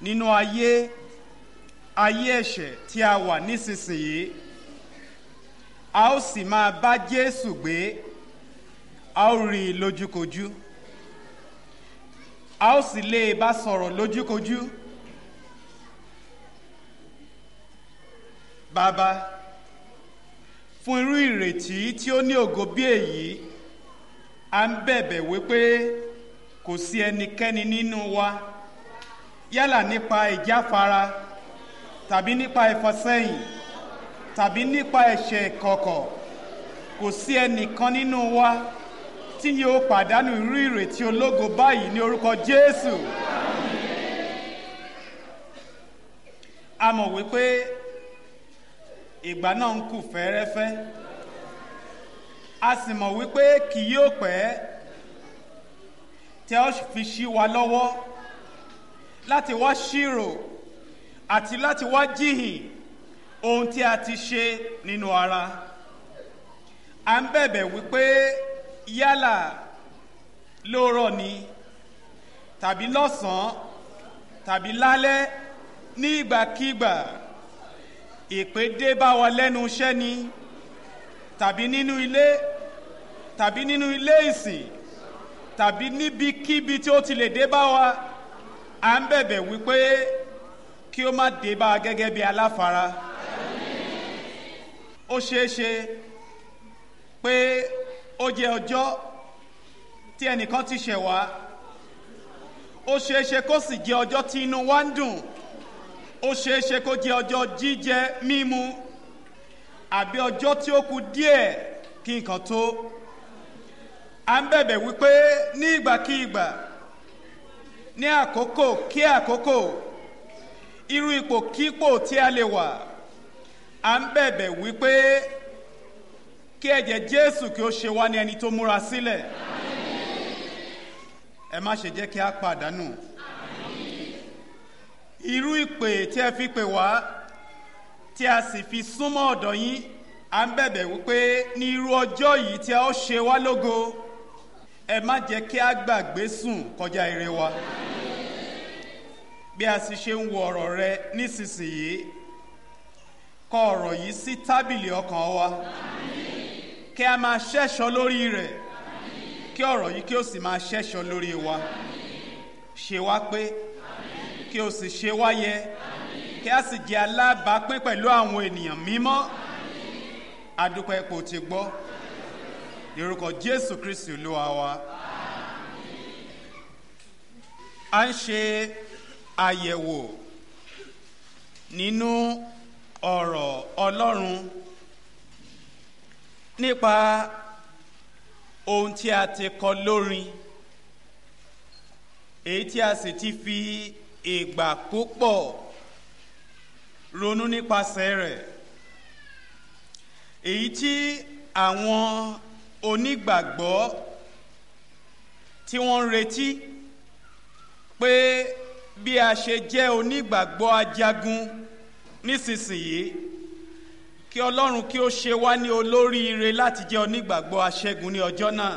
nínú ayé ayé ẹ̀ṣẹ̀ tí a wà nísinsìnyí a ó sì máa bá Jésù gbé a ó rí i lójúkojú a ó sì lè bá sọ̀rọ̀ lójúkojú bàbá fún irú ìrètí tí ó ní ògo bí èyí a ń bẹ̀bẹ̀ wípé kò sí ẹnikẹ́ni nínú wa yálà nípa ìjáfara tàbí nípa ìfọsẹ́yìn tàbí nípa ẹ̀ṣẹ̀ kọ̀kọ̀ kò sí ẹnìkan nínú wa tí yóò pàdánù irú ìrètí ológo báyìí ní orúkọ Jésù a mọ̀ wípé ìgbà náà ń kù fẹ́ẹ́rẹ́fẹ́ a sì mọ̀ wípé kì yóò pẹ́ tí a ó fi ṣí wa lọ́wọ́ láti wá ṣírò àti láti wá jíhìn ohun tí a ti ṣe nínú ara à ń bẹ̀bẹ̀ wípé yálà lóòrọ̀ ni tàbí lọ́sàn-án tàbí lálẹ́ ní ìgbàkígbà ìpè dé bá wa lẹ́nu iṣẹ́ ni tàbí nínú ilé tàbí nínú ilé ìsìn tàbí níbikíbi tí ó ti lè dé bá wa à ń bẹ̀bẹ̀ wípé kí ó má dé bá a gẹ́gẹ́ bí aláfara ó ṣeé ṣe pé ó jẹ́ ọjọ́ tí ẹnìkan ti ṣẹ̀ wá ó ṣeé ṣe kó sì jẹ́ ọjọ́ tí inú wa ń dùn ó ṣeé ṣe kó jẹ́ ọjọ́ jíjẹ mímu àbí ọjọ́ tí ó kù díẹ̀ kí nǹkan tó à ń bẹ̀bẹ̀ wípé ní ìgbàkígbà ní àkókò kí àkókò irú ipò kípò tí a lè wà à ń bẹ̀bẹ̀ wípé kí ẹ̀jẹ̀ Jésù kí ó ṣe wá ní ẹni tó múra sílẹ̀ ẹ má ṣe jẹ́ kí a pàdánù irú ìpè tí ẹ fi pè wá tí a sì fi súnmọ́ ọ̀dọ̀ yín à ń bẹ̀bẹ̀ wípé ní irú ọjọ́ yìí tí a ó ṣe wá lógo ẹ má jẹ́ kí a gbàgbé sùn kọjá ire wa bí a sì ṣe ń wo ọ̀rọ̀ rẹ nísinsìnyí kọ ọ̀rọ̀ yìí sí tábìlì ọkàn wa kí a máa ṣẹ́ṣọ́ lórí rẹ̀ kí ọ̀rọ̀ yìí kí ó sì máa ṣẹ́ṣọ́ lórí wa ṣe wá pé kí o sì ṣe wá yẹ kí a sì jẹ́ alábàápín pẹ̀lú àwọn ènìyàn mímọ́ adúpẹ́ ipò tí gbọ́ ní orúkọ Jésù Kristi Olúwa wa a ń ṣe àyẹ̀wò nínú ọ̀rọ̀ Ọlọ́run nípa ohun tí a ti kọ lórin èyí tí a sì ti fi ìgbà púpọ̀ ronú nípasẹ̀ rẹ̀ èyí tí àwọn onígbàgbọ́ tí wọ́n ń retí pé bí a ṣe jẹ́ onígbàgbọ́ ajagun nísinsìnyí kí Ọlọ́run kí ó ṣe wá ní olóríire láti jẹ́ onígbàgbọ́ aṣẹ́gun ní ọjọ́ náà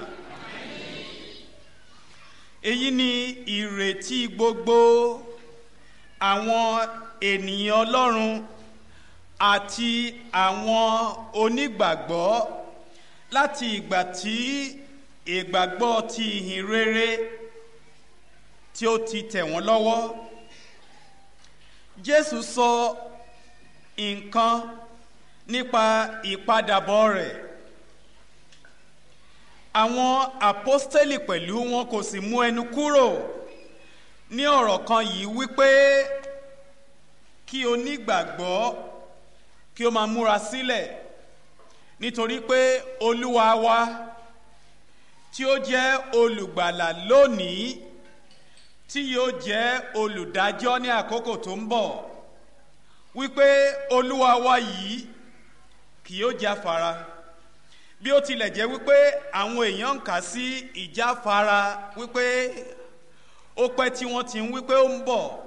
èyí ni ìrètí gbogbo àwọn ènìyàn Ọlọ́run àti àwọn onígbàgbọ́ láti ìgbà tí ìgbàgbọ́ ti ìhìn rere tí ó ti tẹ̀ wọ́n lọ́wọ́ Jésù sọ nǹkan nípa ìpadàbọ̀ rẹ̀ àwọn àpọ́stélì pẹ̀lú wọn kò sì mú ẹnu kúrò ní ọ̀rọ̀ kan yìí wípé kí onígbàgbọ́ kí ó máa múra sílẹ̀ nítorí pé olúwa wa tí ó jẹ́ olùgbàlà lónìí tí yóò jẹ́ olùdájọ́ ní àkókò tó ń bọ̀ wípé olúwa wa yìí kì yóò jáfara bí ó tilẹ̀ jẹ́ wípé àwọn èèyàn ń kà sí ìjáfara wípé ó pẹ́ tí wọ́n ti ń wípé ó ń bọ̀